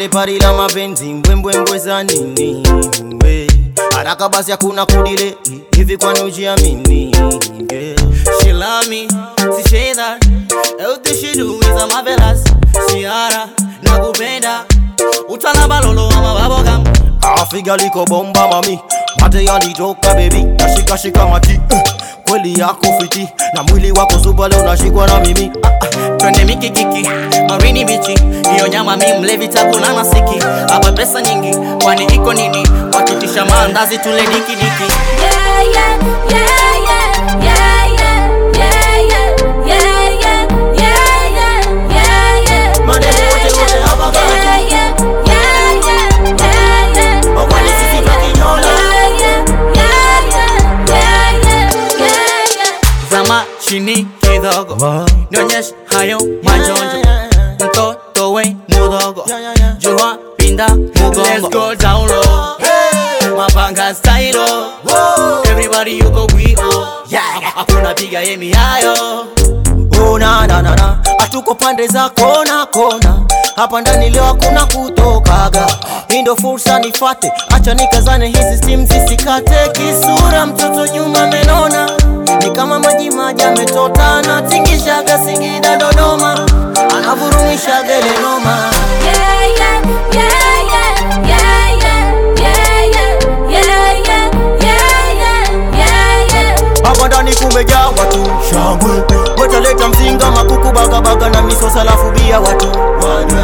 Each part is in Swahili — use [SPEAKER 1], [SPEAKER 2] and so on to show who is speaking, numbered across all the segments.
[SPEAKER 1] twende pari la mapenzi mbwembwembwe za nini we haraka basi hakuna kudile hivi kwani ujiamini yeah.
[SPEAKER 2] She love me, she say that Everything she do is a marvelous Ciara, nakupenda Utalamba lolo ama babogam
[SPEAKER 1] afiga liko bomba mami mate yalitoka bebi nashikashika mati eh, kweli yako fiti na mwili wako zuba leo unashikwa na mimi ah, ah.
[SPEAKER 2] Twende mikikiki, marini bichi Hiyo nyama mi mlevi takula na siki Hapa pesa nyingi, kwani iko nini Wakitisha maandazi tule diki diki
[SPEAKER 3] Yeah, yeah, yeah, yeah, yeah, yeah, yeah, yeah, yeah, yeah, yeah, yeah, yeah.
[SPEAKER 1] Maneno wote wote hapa kati.
[SPEAKER 3] Yeah, yeah, yeah, yeah, yeah, yeah.
[SPEAKER 1] Wakwani sisi tukinyola.
[SPEAKER 3] Yeah, yeah, yeah, yeah, yeah, yeah, yeah, yeah.
[SPEAKER 2] Zama chini kidogo Nionyeshe hayo majonjo Mtoto we mudogo Jua pinda mugongo Let's go down low Mapanga style Everybody you go we oh Yeah Hakuna piga yemi hayo
[SPEAKER 1] Oh, na na na na hatuko pande za kona kona hapa ndani leo hakuna kutokaga hii ndo fursa nifate acha nikazane hizi stim zisikate kisura mtoto nyuma menona ni kama maji maji ametota na tingishaga singida dodoma anavurumishaga ile noma
[SPEAKER 3] Yeah, yeah, yeah, yeah, yeah, yeah, yeah, yeah, yeah, yeah, yeah, yeah, yeah.
[SPEAKER 1] hapa ndani kumejaa watu shangwe wetaleta mzinga makuku bagabaga na misosa lafu bia watu wanywe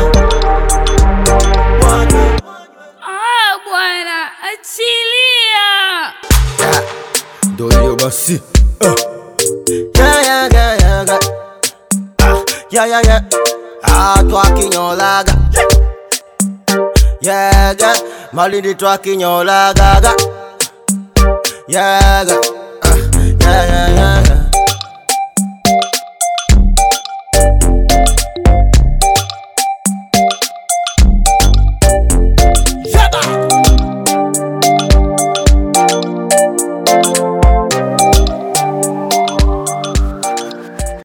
[SPEAKER 1] wanywe
[SPEAKER 4] Ah, bwana, achilia.
[SPEAKER 1] ndo hiyo basi uh. yeah, yeah, yeah, yeah, yeah. Ah, yeah, yeah, yeah. Ah, twakinyolaga yeah, yeah. malindi twakinyolagaga yeah, yeah.